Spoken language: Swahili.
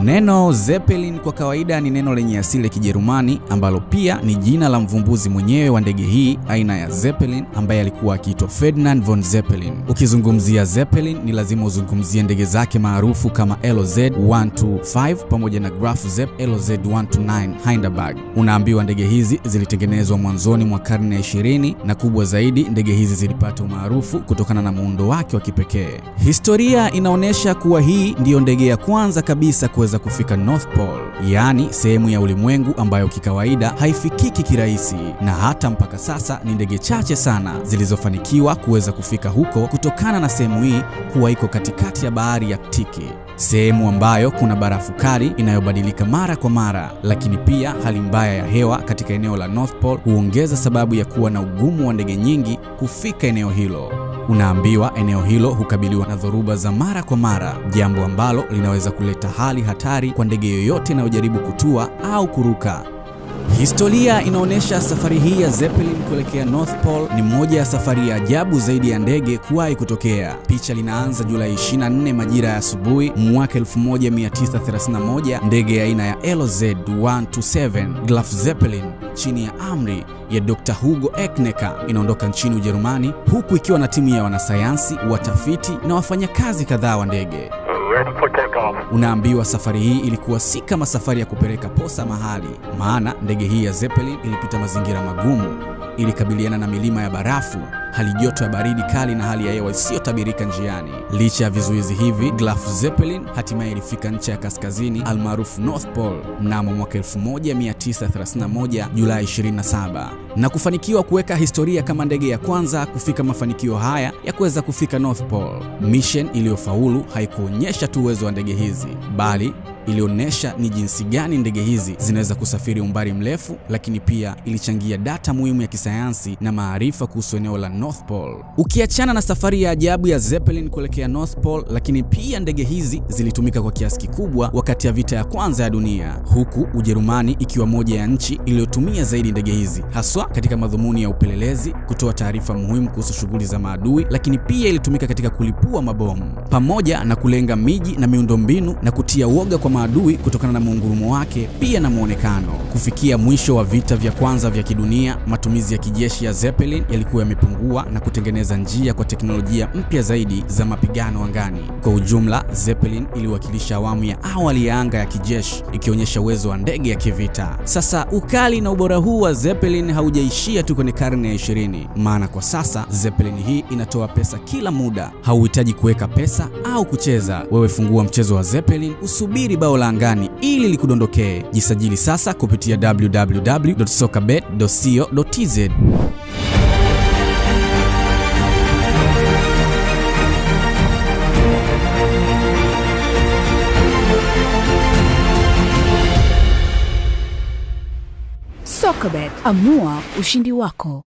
Neno Zeppelin kwa kawaida ni neno lenye asili ya Kijerumani ambalo pia ni jina la mvumbuzi mwenyewe wa ndege hii aina ya Zeppelin ambaye alikuwa akiitwa Ferdinand von Zeppelin. Ukizungumzia Zeppelin ni lazima uzungumzie ndege zake maarufu kama LZ 125 pamoja na Graf Zepp LZ 129 Hindenburg. Unaambiwa ndege hizi zilitengenezwa mwanzoni mwa karne ya 20 na kubwa zaidi, ndege hizi zilipata umaarufu kutokana na muundo wake wa kipekee. Historia inaonyesha kuwa hii ndiyo ndege ya kwanza kabisa kuweza kufika North Pole, yaani sehemu ya ulimwengu ambayo kikawaida haifikiki kirahisi, na hata mpaka sasa ni ndege chache sana zilizofanikiwa kuweza kufika huko kutokana na sehemu hii kuwa iko katikati ya bahari ya Aktiki, sehemu ambayo kuna barafu kali inayobadilika mara kwa mara, lakini pia hali mbaya ya hewa katika eneo la North Pole huongeza sababu ya kuwa na ugumu wa ndege nyingi kufika eneo hilo. Unaambiwa eneo hilo hukabiliwa na dhoruba za mara kwa mara, jambo ambalo linaweza kuleta hali hatari kwa ndege yoyote inayojaribu kutua au kuruka. Historia inaonyesha safari hii ya Zeppelin kuelekea North Pole ni moja ya safari ya ajabu zaidi ya ndege kuwahi kutokea. Picha linaanza Julai 24 majira ya asubuhi mwaka 1931, ndege ya aina ya LZ 127 Graf Zeppelin chini ya amri ya Dr. Hugo Ecknecker inaondoka nchini Ujerumani, huku ikiwa na timu ya wanasayansi, watafiti na wafanyakazi kadhaa wa ndege. Unaambiwa safari hii ilikuwa si kama safari ya kupeleka posa mahali, maana ndege hii ya Zeppelin ilipita mazingira magumu, ilikabiliana na milima ya barafu, hali joto ya baridi kali na hali ya hewa isiyotabirika njiani. Licha ya vizuizi hivi, Graf Zeppelin hatimaye ilifika ncha ya kaskazini almaarufu North Pole mnamo mwaka 1931 Julai 27 na kufanikiwa kuweka historia kama ndege ya kwanza kufika mafanikio haya ya kuweza kufika North Pole. Mission iliyofaulu haikuonyesha tu uwezo wa ndege hizi bali ilionyesha ni jinsi gani ndege hizi zinaweza kusafiri umbali mrefu, lakini pia ilichangia data muhimu ya kisayansi na maarifa kuhusu eneo la North Pole. Ukiachana na safari ya ajabu ya Zeppelin kuelekea North Pole, lakini pia ndege hizi zilitumika kwa kiasi kikubwa wakati ya vita ya kwanza ya dunia, huku Ujerumani ikiwa moja ya nchi iliyotumia zaidi ndege hizi, haswa katika madhumuni ya upelelezi, kutoa taarifa muhimu kuhusu shughuli za maadui, lakini pia ilitumika katika kulipua mabomu pamoja na kulenga miji na miundombinu na kutia woga kwa maadui kutokana na muungurumo wake pia na muonekano. Kufikia mwisho wa vita vya kwanza vya kidunia, matumizi ya kijeshi ya Zeppelin yalikuwa yamepungua na kutengeneza njia kwa teknolojia mpya zaidi za mapigano angani. Kwa ujumla, Zeppelin iliwakilisha awamu ya awali ya anga ya kijeshi, ikionyesha uwezo wa ndege ya kivita. Sasa ukali na ubora huu wa Zeppelin haujaishia tu kwenye karne ya 20, maana kwa sasa Zeppelin hii inatoa pesa kila muda. Hauhitaji kuweka pesa au kucheza, wewe fungua mchezo wa Zeppelin, usubiri bao la angani ili likudondokee. Jisajili sasa kupitia www.sokabet.co.tz. Sokabet, amua ushindi wako.